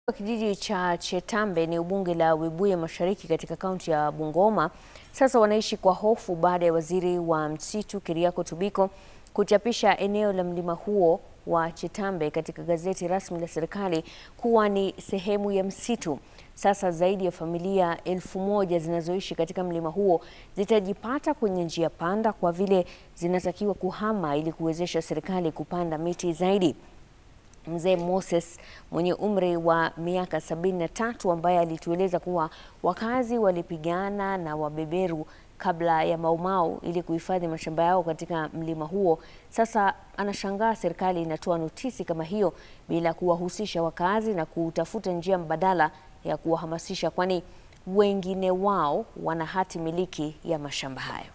Kijiji cha Chetambe ni ubunge la Webuye Mashariki katika kaunti ya Bungoma sasa wanaishi kwa hofu baada ya waziri wa msitu Keriako Tobiko kuchapisha eneo la mlima huo wa Chetambe katika gazeti rasmi la serikali kuwa ni sehemu ya msitu. Sasa zaidi ya familia elfu moja zinazoishi katika mlima huo zitajipata kwenye njia panda kwa vile zinatakiwa kuhama ili kuwezesha serikali kupanda miti zaidi. Mzee Moses mwenye umri wa miaka sabini na tatu ambaye alitueleza kuwa wakazi walipigana na wabeberu kabla ya Maumau ili kuhifadhi mashamba yao katika mlima huo. Sasa anashangaa serikali inatoa notisi kama hiyo bila kuwahusisha wakazi na kutafuta njia mbadala ya kuwahamasisha, kwani wengine wao wana hati miliki ya mashamba hayo.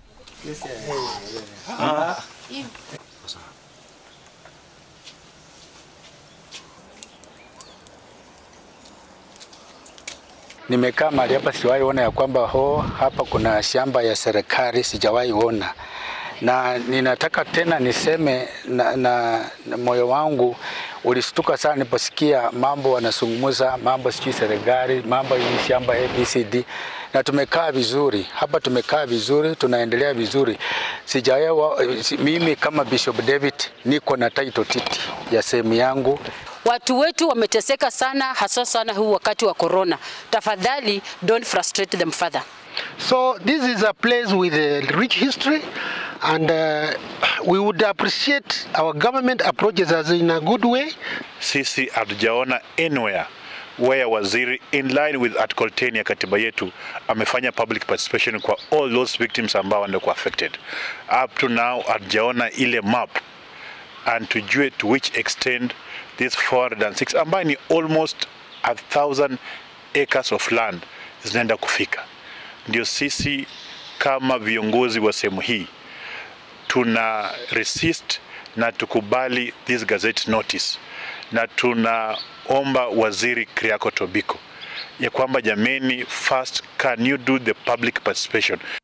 Nimekaa mahali hapa sijawahi ona ya kwamba ho hapa kuna shamba ya serikali, sijawahi ona, na ninataka tena niseme na, na, na moyo wangu ulistuka sana niliposikia mambo wanazungumza mambo sijui serikali mambo hii shamba ABCD, na tumekaa vizuri hapa, tumekaa vizuri, tunaendelea vizuri. Sijawahi mimi kama Bishop David niko na title titi ya sehemu yangu. Watu wetu wameteseka sana, hasa sana huu wakati wa corona. Tafadhali don't frustrate them further. So this is a place with a rich history and uh, we would appreciate our government approaches us in a good way. Sisi hatujaona anywhere where waziri in line with article 10 ya katiba yetu amefanya public participation kwa all those victims ambao wanakuwa affected. Up to now hatujaona ile map and tujue to which extent this 406 ambayo ni almost a thousand acres of land zinaenda kufika. Ndio sisi kama viongozi wa sehemu hii tuna resist na tukubali this gazette notice, na tunaomba waziri Keriako Tobiko ya kwamba jameni, first can you do the public participation